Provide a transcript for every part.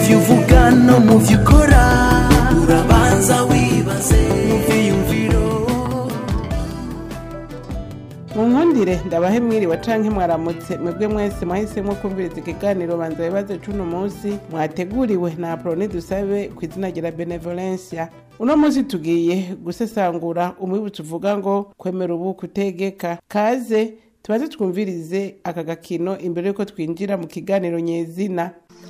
byo uvuga no mu byo ukora urabanza wibaze mu byiyumviro munkundire ndabahe mwiriwe canke mwaramutse mwebwe mwese mwahisemo kumviriza ikiganiro banza bibaze cuno munsi mwateguriwe na aproni dusabe ku izina rya benevolencia uno munsi tugiye gusesangura umwibutso uvuga ngo kwemera ubu kutegeka kaze tubaze twumvirize aka gakino imbere yuko twinjira mu kiganiro nyezina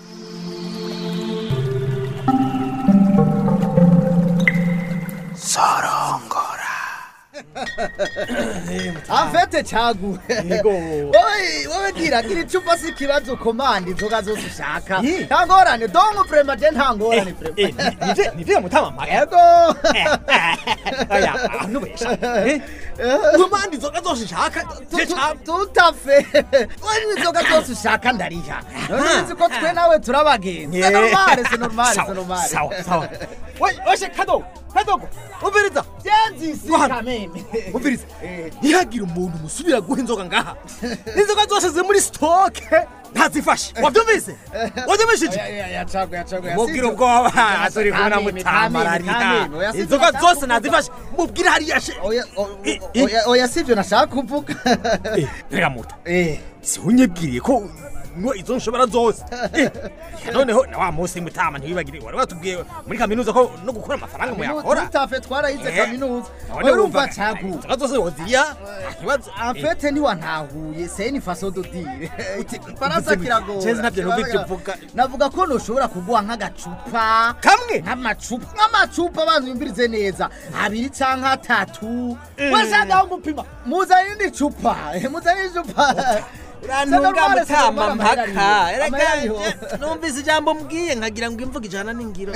amfete cagu wowe wowe gira gira icupa si ikibazo komanda inzoga zose ushaka nta ngorane dongo vrema je nta ngorane vrema nivyo mutamamara yego aya nubesha nkomanda inzoga zose nshaka je ca tutafe wowe inzoga zose ushaka ndariha none uzi ko twe nawe turabagenzi Yeah. se normale se normale se Sawa, normale sawa sawa Wai, oshe kadogo kadogo umviriza vyanzisi Guhana. kameme umviriza ntihagire umuntu musubira guha inzoga ngaha inzoga zose ziri muri sitoke ntazifashe wabyumvise wabyumvishije yacagu yacagu mubwire ubwoba turi kubona mutamarariha inzoga zose nazifashe mubwire hariya she oya o- I- o- i- oya oya sivyo nashaka kuvuga Eh, rega muta eh si unyibwiriye ko nywa izo nshobora zose Eh, noneho na wa munsi mutama ntiwibagire wari watubwiye muri kaminuza ko no gukora amafaranga muyakora tutafe twarayize Eh, kaminuza none urumva wumva cagu inzoga zose woziriya nta kibazo amfete ntiwantahuye seni faso dodire ifaransa kiragora Cezi navyo numva ivyo uvuga. navuga ko noshobora kuguha nk'agacupa kamwe nk'amacupa nk'amacupa banza yumvirize neza abiri canke atatu washagaho gupima muzane indi cupa muzane icupa urantunga Se mutama normale, mpaka se erega normale, je- numvise ijambo mbwiye nkagira ngo imvuga ijana n'ingiro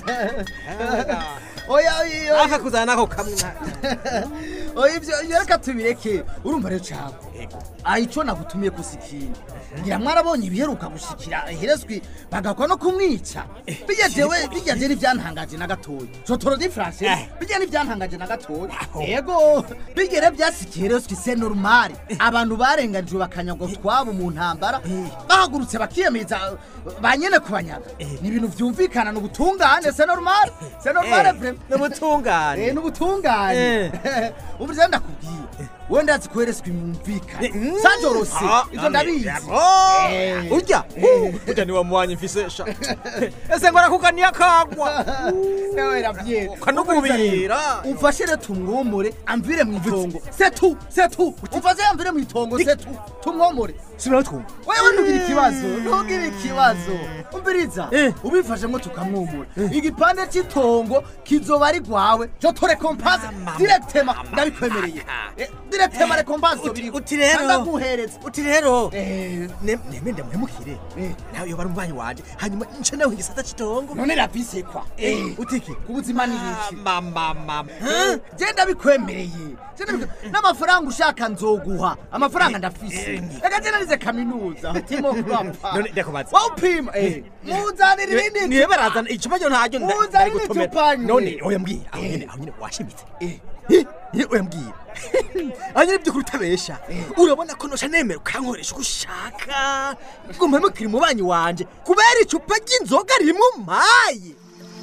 oya oya aka kuzana nako kamwe oya ivyo ivyo reka tubireke urumva rero cago aha ico nagutumiye kusikira ngira mwarabonye ibiheruka gushikira herezwi bagakwa no kumwica bijya jewe bijya je nivyantangaje na gatoya jotoro di france Eh. bijya nivyantangaje na gatoya yego bigere vyasikiye herezwi se normale abantu barenganijwe bakanyagwa twabo mu ntambara bahagurutse bakiyemeza banyene kubanyaga ni ibintu vyumvikana ni ubutungane se normale se normale vrema n'ubutungane Eh, n'ubutungane ubu rero ndakubwiye wowe ndazi ko wereswe mwumvikane sanjorose ivyo ndabizi Eh. urya urya niwe muwanyi mfise sha ese ngo arakukaniye akagwa Ewe ravye. Ukanugubira. umfashe rero tumwomore amvire mu itongo setu setu umfashe amvire mu itongo setu tumwomore sinatwumva wewe ntugire ikibazo ntugire ikibazo umviriza Eh. ubifashemo tukamwomora igipande cy'itongo kizoba ari rwawe jotore kompanse direktema ndabikwemereye Eh, direktema rekompanse Uti- uti rero. ndaguhereza uti rero Eh, neme ndamuhemukire nawe yoba ari umwanyi wanje hanyuma nce nawe igisata c'itongo none rabisekwa utiki ku buzima ni iki mamamama genda bikwemereye Genda bikwe- n'amafaranga ushaka nzoguha amafaranga ndafise reka genda nize kaminuza timo kurapfa None ndakubaza. wawupima eh, muzanira irindi niwe barazana icupa ryo ntaryo nda- Muzanire ndari gutumira. icupa nyine. none oya mbwira aho nyene aho nyene washimitse Eh. Eh, eh, oya mbwira aho nyene by'ukuri utabesha urabona ko nosha nemera ukankoresha uko ushaka ngo mpemukire umubanyi wanje kubera icupa ry'inzoga rimwe umpaye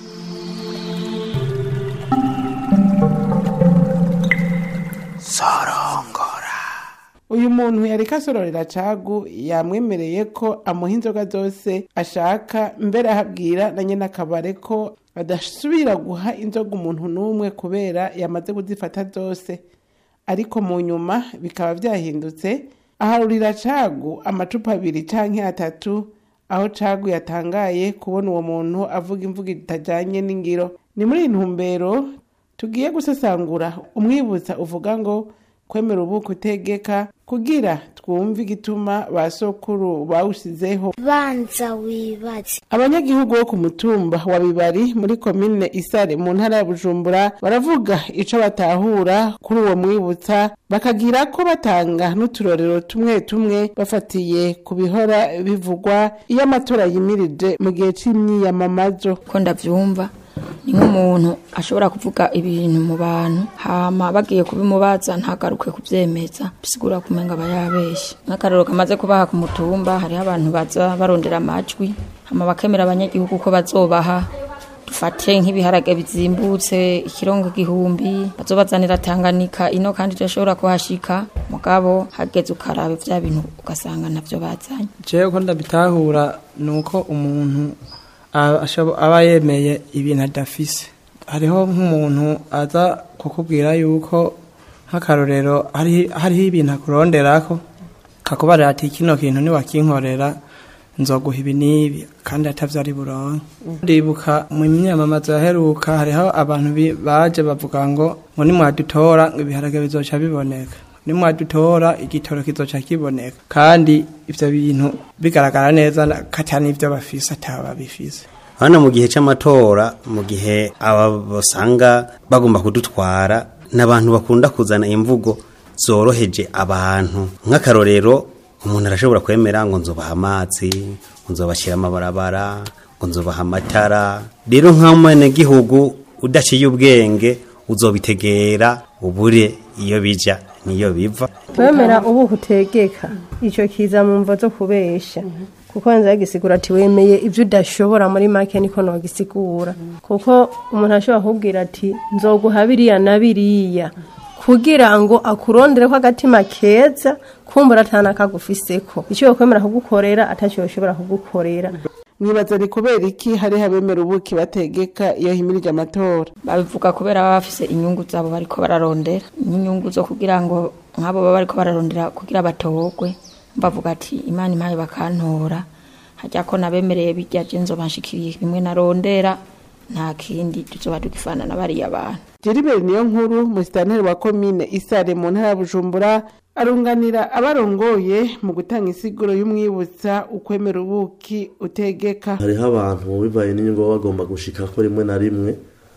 uyu muntu yariko asororera cagu yamwemereye ko amuha inzoga zose ashaka mbere ahabwira na nyene akabare ko adasubira guha inzoga umuntu n'umwe kubera yamaze kuzifata zose ariko mu nyuma bikaba vyahindutse aharurira cagu amacupa abiri canke atatu aho cagu yatangaye kubona uwo muntu avuga imvugo itajanye n'ingiro ni muri iyi ntumbero tugiye gusesangura umwibutsa uvuga ngo kwemera ubu kutegeka kugira twumve igituma ba sokuru bawushizeho banza wibaze abanyagihugu bo ku mutumba wa bibari muri komine isare mu ntara ya bujumbura baravuga ico batahura kuri uwo mwibutsa bakagira ko batanga n'uturorero tumwe tumwe bafatiye ku bihora bivugwa iyo amatora yimirije mu gihe c'imyiyamamazo ko ndavyumva ni nk'umuntu ashobora kuvuga ibintu mu bantu hama bagiye kubimubaza ntagaruke kuvyemeza bisigura kumenga aba yabeshe nk'akarero kamaze kubaha ku mutumba hariho abantu baza barondera amajwi hama bakemera abanyagihugu ko bazobaha dufate nk'ibiharage bizimbutse ikirongo gihumbi bazobazanira Tanganyika ino kandi turashobora kuhashika mugabo hageze ukaraba vya bintu ugasanga navyo bazanye jewe ko ndabitahura ni uko umuntu aba ashobo- aba yemeye ibintu adafise hariho nk'umuntu aza kukubwira yuko nk'akarorero hari- hariho ibintu akuronderako kakubarira ati kino kintu niwakinkorera nzoguha ibi n'ibi kandi atavyo ari buronke ndibuka mu myamamazo yaheruka hariho abantu bi- baje bavuga ngo ngo nimwadutora ngo ibiharage bizoca biboneka nimwadutora igitoro kizoca kiboneka kandi ivyo bintu bigaragara neza na- ko ata n'ivyo bafise ataba babifise hano mu gihe c'amatora mu gihe aba basanga bagomba kudutwara n'abantu bakunda kuzana imvugo zoroheje abantu nk'akarorero umuntu arashobora kwemera ngo nzobaha amazi ngo nzobashyira amabarabara ngo nzobaha amatara rero nk'amanyagihugu udaciye ubwenge uzobitegera ubure iyo bija niyo biva kwemera ubu utegeka icyo kiza mu mvo zo kubesha kuko nza gisigura ati wemeye ibyo udashobora muri make niko nogisigura kuko umuntu ashobora kubwira ati nzoguha biriya na biriya kugira ngo akurondere ko agatima keza kumbura atana kagufiseko icyo yokwemera kugukorera atacyo yoshobora kugukorera mwibaza ni kubera iki hari abemera ubuki bategeka iyo himirije amatora babivuga kubera baba bafise inyungu zabo bariko bararondera n'inyungu zo kugira ngo nk'abo baba bariko bararondera kugira batogwe bavuga ati imana impaye bakantora hajya ko nabemereye bijya je nzobanshikiriye bimwe narondera nta kindi tuzoba dugifana na bariya bantu Jeriberi niyo nkuru musitanteri wa komine Isare mu ntara ya Bujumbura arunganira abarongoye mu gutanga isiguro y'umwibutsa ukwemera ubuki utegeka hariho abantu bivaye n'inyungu baba bagomba gushika ko rimwe na rimwe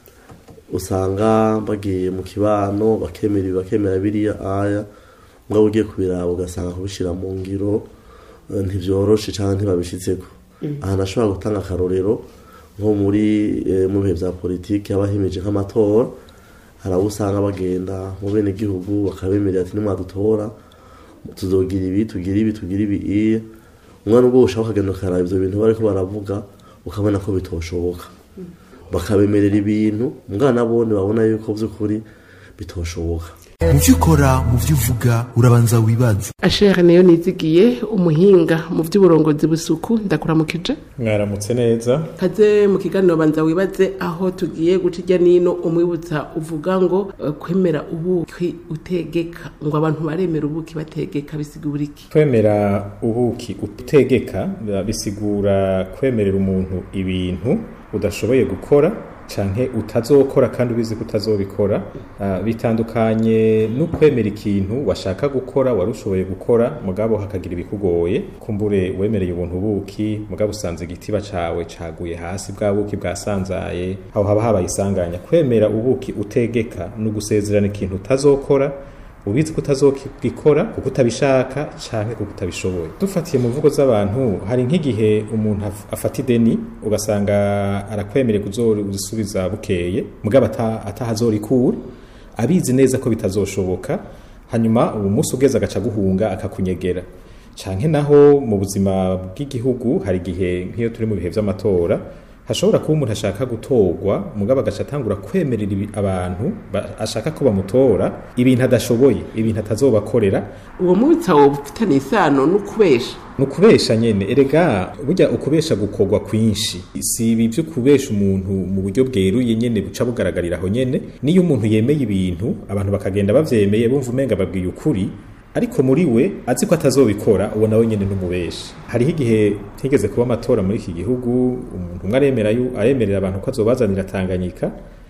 usanga bagiye mu kibano bakemera ibi bakemera biriya aya mwaba ugiye kubiraba ugasanga kubishyira mu ngiro eh, ntibyoroshe cyangwa ntibabishyitseko aha nashobora gutanga akarorero nko muri eh, mu bihe bya politiki haba himeje nk'amatora hari abo usanga bagenda mu bene gihugu bakabemerera ati nimwadutora tuzogira ibi tugira ibi tugira ibi iye umwana ubwo ushaka ukagenda ukaraba ibyo bintu bariko baravuga ukabona ko bitoshoboka bakabemerera ibintu umwana bone babona yuko by'ukuri bitoshoboka mu byo ukora mu byo uvuga urabanza wibaze Ashere niyo nizigiye umuhinga mu by'uburongozi busuku ndakuramukije mwaramutse neza kaze mu kiganiro banza wibaze aho tugiye guca ijya nino umwibutsa uvuga ngo eh, kwemera ubuki utegeka ngo abantu baremera ubuki bategeka bisigura iki kwemera ubuki utegeka bisigura kwemerera umuntu ibintu udashoboye gukora canke utazokora kandi ubizi ko utazobikora Ah, bitandukanye no kwemera ikintu washaka gukora wari ushoboye gukora mugabo hakagira ibikugoye kumbure wemereye ubuntu buki mugabo usanze igitiba cawe caguye hasi bwa buki bwasanzaye aho haba habaye isanganya kwemera ubuki utegeka no gusezerana ikintu utazokora ubizi ko utazokikora kuko utabishaka canke kuko utabishoboye dufatiye mu mvugo z'abantu hari nk'igihe umuntu af- afata ideni ugasanga arakwemereye kuzorisubiza bukeye mugabo ata- atahazorikura abizi neza ko bitazoshoboka hanyuma uwo munsi ugeze agaca guhunga akakunyegera canke naho mu buzima bw'igihugu hari igihe nk'iyo turi mu bihe vy'amatora hashobora kuba umuntu ashaka gutorwa mugabo agaca atangura kwemerera ibi- abantu ba- ashaka ko bamutora ibintu adashoboye ibintu atazobakorera uwo mwibutsa wowe ufitanye isano no kubesha ni ukubesha nyene erega burya ukubesha gukorwa kwinshi si ibi vyo kubesha umuntu mu buryo bweruye nyene buca bugaragarira aho nyene niyo umuntu yemeye ibintu abantu bakagenda bavyemeye bumva umenga babwiye ukuri ariko muri we azi ko atazobikora uwo nawe nyene n'umubeshi hariho igihe higeze kuba amatora muri iki gihugu umuntu umwe aremera yu- aremerera abantu ko azobazanira tanganyika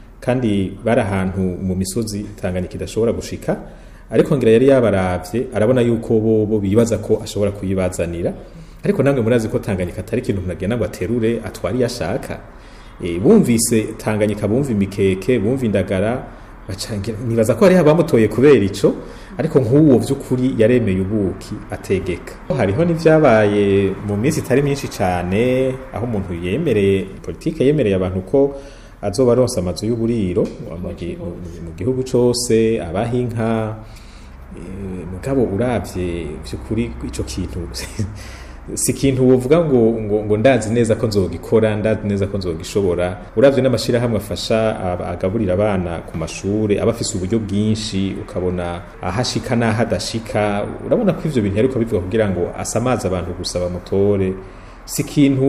kandi bari ahantu mu misozi tanganyika idashobora gushika ariko ngira yari yabaravye arabona yuko bobo bibaza ko ashobora kuyibazanira ariko namwe murazi ko tanganyika atari ikintu umuntu agenda ngo aterure atware iyo ashaka e, bumvise tanganyika bumva imikeke bumva indagara bacangira nibaza ko hariho abamutoye kubera ico ariko nk'uwo vy'ukuri yaremeye ubuki ategeka hariho n'ivyabaye mu minsi itari myinshi cane aho umuntu yemereye politike yemereye abantu ko azoba aronsa amazu y'uburiro mu gi- mu- mu gihugu cose abaha inka Eh, mugabo uravye vyukuri ico kintu si ikintu wovuga ngo, ngo, ngo ndazi neza ko nzogikora ndazi neza ko nzogishobora uravye n'amashirahamwe afasha aba- agaburira abana ku mashure aba afise uburyo bwinshi ukabona ahashika n'aho adashika urabona ko ivyo bintu ariko bivuga kugira ngo asamaze abantu gusa bamutore si ikintu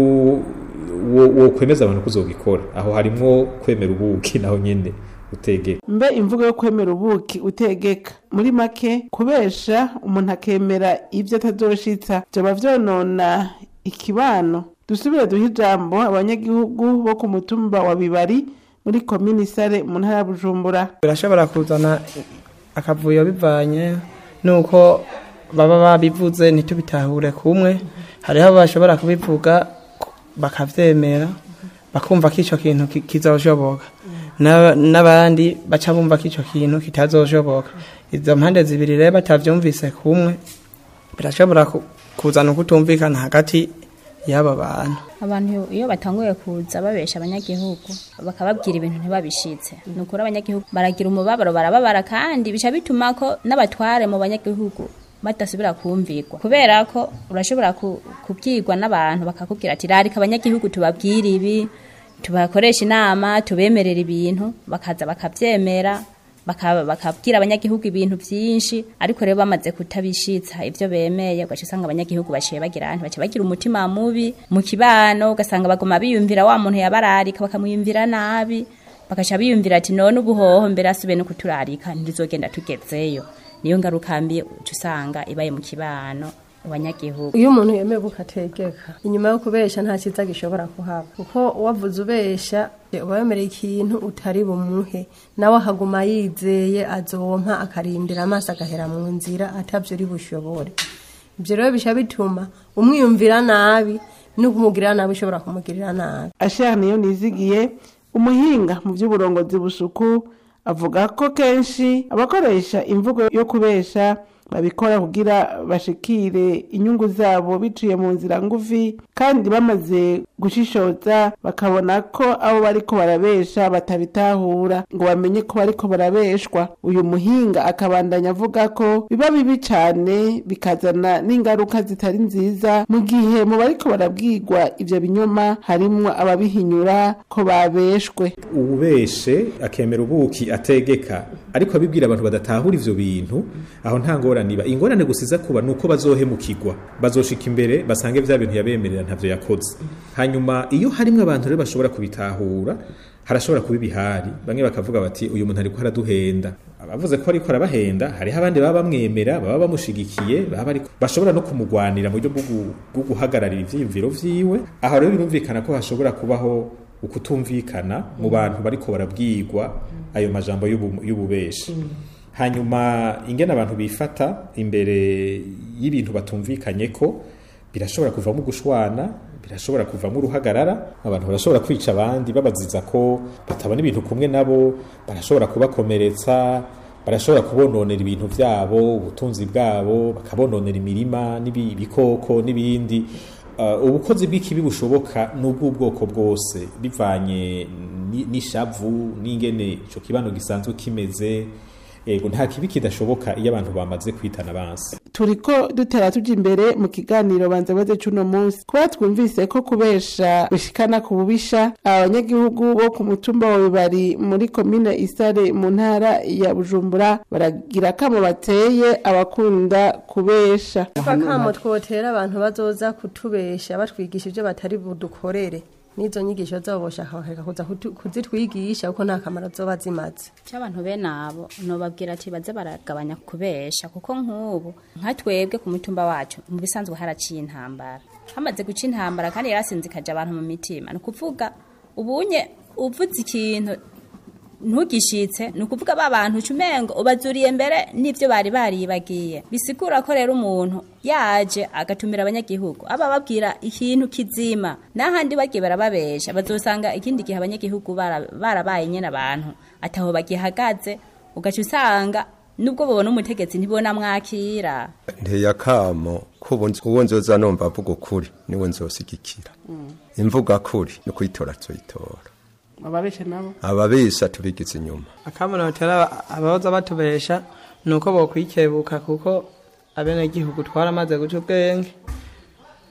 wo- wokwemeza abantu kuzogikora aho harimwo kwemera ubuki naho nyene utegeka mbe imvugo yo kwemera ubuki utegeka muri make kubesha umuntu akemera ibyo atazoshitsa vyoba vyonona ikibano dusubire duhe ijambo abanyagihugu bo ku mutumba wa bibari muri komini sare mu ntara ya bujumbura birashobora kuzana akavuyo bivanye nuko baba babivuze ntitubitahure kumwe hariho bashobora kubivuga bakavyemera bakumva ko ico kintu ki- kizoshoboka N'aba- n'abandi baca bumva ko ico kintu kitazoshoboka izo mpande zibiri rero batavyumvise kumwe birashobora ku- kuzana ukutumvikana hagati y'aba bantu abantu iyo batanguye kuza babesha abanyagihugu bakababwira ibintu ntibabishitse ni ukuri abanyagihugu baragira umubabaro barababara kandi bica bituma ko n'abatware mu banyagihugu badasubira kumvirwa kubera ko urashobora ku- kubwirwa n'abantu bakakubwira ati rarika abanyagihugu tubabwire ibi tubakoresha inama tubemerera ibintu bakaza bakabyemera baka- bakabwira abanyagihugu ibintu byinshi ariko rero bamaze kutabishitsa ibyo bemeye ugaca usanga abanyagihugu baciye bagira baca bagira umutima mubi mu kibano ugasanga baguma biyumvira wa muntu yabararika bakamwiyumvira nabi bagaca biyumvira ati none ubuhoho mbere asube no kuturarika ntizogenda tugezeyo niyo ngaruka mbi uca usanga ibaye mu kibano mu banyagihugu iyo umuntu yemeye bukategeka inyuma yo kubesha nta cyiza gishobora kuhaba kuko wavuze ubesha uba wemereye ikintu utari bumuhe nawe ahaguma yizeye azompa akarindira amaso agahera mu nzira atabyo uri bushobore ibyo rero bisha bituma umwiyumvira nabi n'ukumugirira nabi ushobora kumugirira nabi ashaka niyo nizigiye umuhinga mu by'uburongozi busuku avuga ko kenshi abakoresha imvugo yo kubesha babikora kugira bashikire inyungu zabo biciye mu nzira ngufi kandi bamaze gushishoza bakabona ko abo bariko barabesha batabitahura ngo bamenye ko bariko barabeshwa uyu muhinga akabandanya avuga ko biba bibi cane bikazana n'ingaruka zitari nziza mu gihe mu bariko barabwirwa ivyo binyoma harimwo ababihinyura ko babeshwe ubeshe akemera ubuki ategeka ariko abibwira abantu badatahura ivyo bintu aho nta ngorane iba ingorane gusiza kuba nuko bazohemukirwa bazoshika imbere basange vya bintu yabemerera ntavyo yakoze hanyuma iyo harimwo abantu rero bashobora kubitahura harashobora kuba ibihari bamwe bakavuga bati uyu muntu ariko araduhenda abavuze ko ariko arabahenda hariho abandi baba bamwemera baba bamushigikiye baba ariko bashobora no kumugwanira mu buryo bwo gu- bwo guhagararira ivyiyumviro vyiwe aho rero birumvikana ko hashobora kubaho ukutumvikana mu bantu bariko barabwirwa ayo majambo y'ubu- y'ububeshi hanyuma ingene abantu bifata imbere y'ibintu batumvikanye ko birashobora kuvamo gushwana birashobora kuvamo uruhagarara abantu barashobora kwica abandi babaziza ko batabona ibintu kumwe nabo barashobora kubakomeretsa barashobora kubononera ibintu byabo ubutunzi bwabo bakabononera imirima n'ibikoko n'ibindi Uh, ubukozi bw'ikibi bushoboka n'ubw'ubwoko bwose bivanye ni- n'ishavu n'ingene ico kibano gisanzwe kimeze yego nta kibi kidashoboka iyo abantu bamaze kwitana bansi turiko dutera tuja imbere mu kiganiro banza baze cuno munsi kuba twumvise ko kubesha bishikana ku bubisha abanyagihugu bo ku mutumba wa bibari muri komine isare mu ntara ya bujumbura baragira akamo bateye abakunda kubesha akamo twotera abantu bazoza kutubesha batwigisha ibyo batari budukorere n'izo nyigisho zabo boshaka bakareka kuza kutu- kuzitwigisha kuko nta kamaro zoba zimaze cy'abantu bene abo nobabwira ati baze baragabanya kubesha kuko nk'ubu nka twebwe ku mutumba wacu mu bisanzwe haraciye intambara hamaze guca intambara kandi yarasinzikaje abantu mu mitima ni ukuvuga ubunye uvuze ikintu ntugishitse ni ukuvuga ba bantu ucumengo ubazuriye mbere n'ibyo bari baribagiye bisigura ko rero umuntu yaje agatumira abanyagihugu aba babwira ikintu kizima n'ahandi bagiye barababesha bazosanga ikindi gihe abanyagihugu bara- barabaye nyine abantu ataho bagihagaze ugaca usanga nubwo babona umutegetsi ntibona mwakira nteye akamo ko ubu nzi- uwo nzoza numva avuga ukuri niwe nzosigikira imvuga kuri ni kuyitora tuyitora ababesha nabo ababesha tubigize inyuma akamuno batera abahoza batubesha ni uko bokwikebuka kuko abenegihugu twaramaze guca ubwenge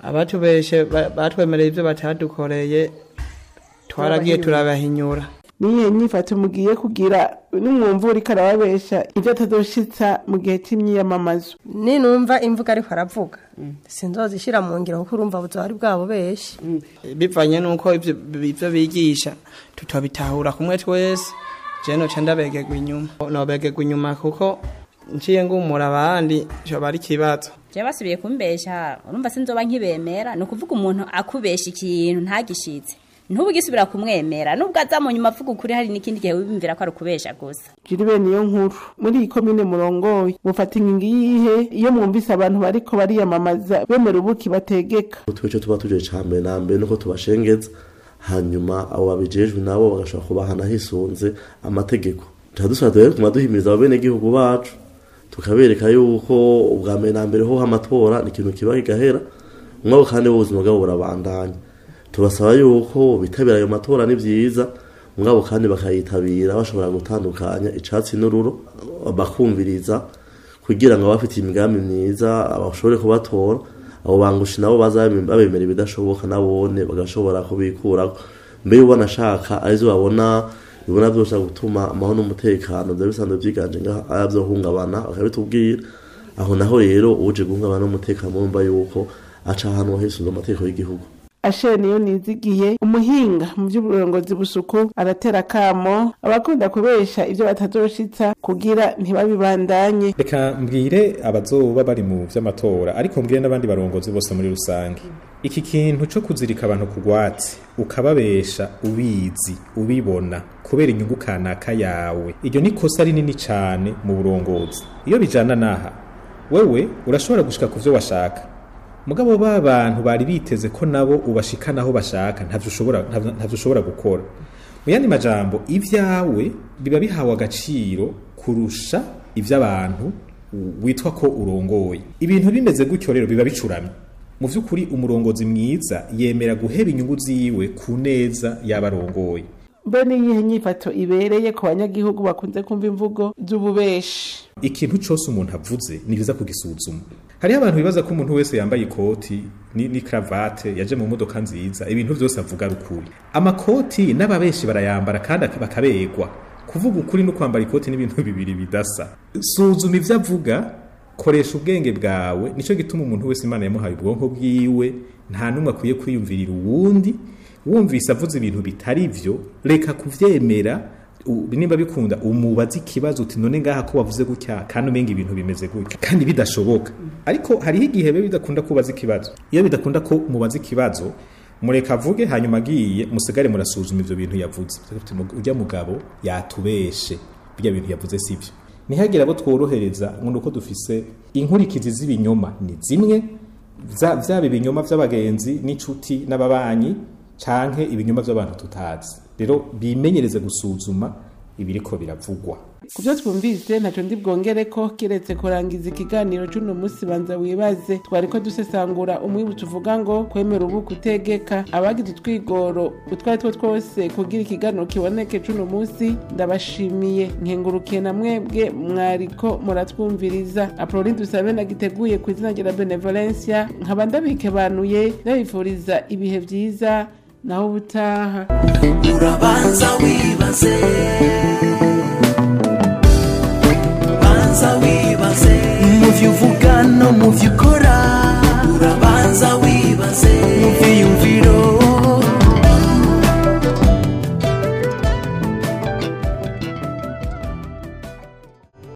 abatubeshe ba- batwemereye ibyo batadukoreye twaragiye turabahinyura niyihe nyifato mugiye kugira nimwumva uriko arababesha ibyo atazoshitsa mu gihe c'imyiyamamazo ninumva imvuga ariko aravuga sinzozishira mu ngiro kuko urumva buzari bwabo benshi bivanye n'uko ivyo ivyo bigisha tutobitahura kumwe twese je noca ndabegegwa inyuma nobegegwa inyuma kuko nciye ngumura abandi coba ari ikibazo je basubiye kumbesha urumva sinzoba nkibemera ni ukuvuga umuntu akubesha ikintu ntagishitse ntubu gisubira kumwemera nubwo aza mu nyuma avuga ukuri hari n'ikindi gihe wibimvira ko ari ukubesha gusa jiri bene iyo nkuru muri iyi komine murongoye mufata ingingo iyihe iyo mwumvise abantu bariko bariyamamaza bemera ubuki bategeka twicyo tuba tuje ca mbere na mbere nuko tubashengeza hanyuma abo babijejwe nabo bagashobora kubahana hisunze amategeko tuba dusaba rero kuma duhimiriza abenegihugu bacu tukabereka yuko ubwa mbere na mbere ho amatora ni ikintu kiba kigahera mwabo kandi ubuzima bwabo burabandanya tubasaba yuko bitabira ayo matora ni byiza mwabo kandi bakayitabira bashobora gutandukanya icatsi n'ururo bakumviriza kugira ngo abafite imigambi myiza bashobore kubatora abo bangushi nabo baza babemera ibidashoboka nabone bagashobora kubikuraho mbere ubona ashaka arizo babona bibona byose gutuma amahoro n'umutekano byaba bisanzwe byiganje ngaho arabyohungabana bakabitubwira aho naho rero uje guhungabana n'umutekano murumva yuko aca ahantu hisunze amategeko y'igihugu ashere niyo nizigiye umuhinga mu by'uburongozi busuku aratera akamo abakunda kubesha ibyo batazoshitsa kugira ntibabibandanye reka mbwire abazoba bari mu vy'amatora ariko mbwire n'abandi barongozi bose muri rusange iki kintu co kuzirika abantu ku rwatsi ukababesha ubizi ubibona kubera inyungu kanaka yawe iryo ni kosa rinini cane mu burongozi iyo bijana naha wewe urashobora gushika ku vyo washaka mugabo ba bantu bari biteze ko nabo ubashikana aho bashaka ntavyo ushobora ntavyo ntavyo ushobora gukora mu yandi majambo ivyawe biba bihawe agaciro kurusha ivy'abantu witwa ko urongoye ibintu bimeze gutyo rero biba bicuramye mu vy'ukuri umurongozi mwiza yemera guheba inyungu ziwe ku neza y'abarongoye mbe niyihe nyifato ibereye ku banyagihugu bakunze kumva imvugo z'ububeshi ikintu cyose umuntu avuze ni byiza kugisuzuma hariho abantu bibaza ko umuntu wese yambaye ikoti ni, ni cravate yaje mu modoka nziza ibintu byose avuga ari ukuri amakoti n'ababeshi barayambara kandi ak- bakaberwa kuvuga ukuri no kwambara ikoti n'ibintu bibiri bidasa suzuma ivyo avuga koresha ubwenge bwawe nico gituma umuntu wese imana yamuhaye ubwonko bwiwe nta n'umwe akwiye kwiyumvirira uwundi wumvise avuze ibintu bitari vyo reka kuvyemera u- nimba bikunda umubaza ikibazo uti none ngaha ko wavuze gutya kandi umenga ibintu bimeze gutya kandi bidashoboka ariko hariho igihe biba bidakunda kubaza ikibazo iyo bidakunda ko mubaza ikibazo mureka avuge hanyuma agiye musigare murasuzuma ivyo bintu yavuze Uti, ujya mugabo yatubeshe birya bintu yavuze sivyo ntihagire abo tworohereza ngo nuko dufise inkurikizi z'ibinyoma ni zimwe vya- vyaba ibinyoma vy'abagenzi n'inshuti n'ababanyi canke ibinyoma vy'abantu tutazi rero bimenyereze gusuzuma ibiriko biravugwa ku byo twumvise ntacyo ndi bwongere ko kiretse kurangiza ikiganiro cy'uno munsi banza wibaze twari ko dusesangura umwibutso uvuga ngo kwemera ubu kutegeka abagize utwigoro utwo ari two twose kugira ikiganiro kiboneke cy'uno munsi ndabashimiye nkengurukiye na mwebwe mwariko muratwumviriza apoloni dusabe nagiteguye ku izina rya benevolencia nkaba ndabikebanuye ndabifuriza ibihe byiza naho ubutaha urabanza wibaze